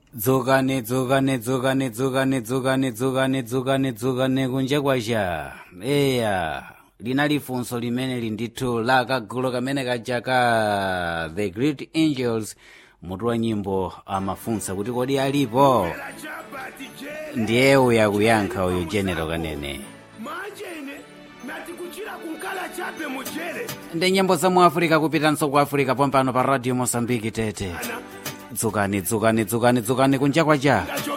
dzukani dzukani dzukani dzukani dzukani dzukani dzukani dzukani kunja kwacha eya linali funso limene lindithu la kagulu kamene kaja ka the great angels mutu wa nyimbo amafunsa kuti kodi alipo ndiye uya kuyankha uyu general kanene machene nati kuchira kunkala chape muchere ndi nyimbo za mu africa kupitanso ku africa pompano pa radio mosambiki tete dzukani dzukani dzukani dzukani kunja kwacha ngacho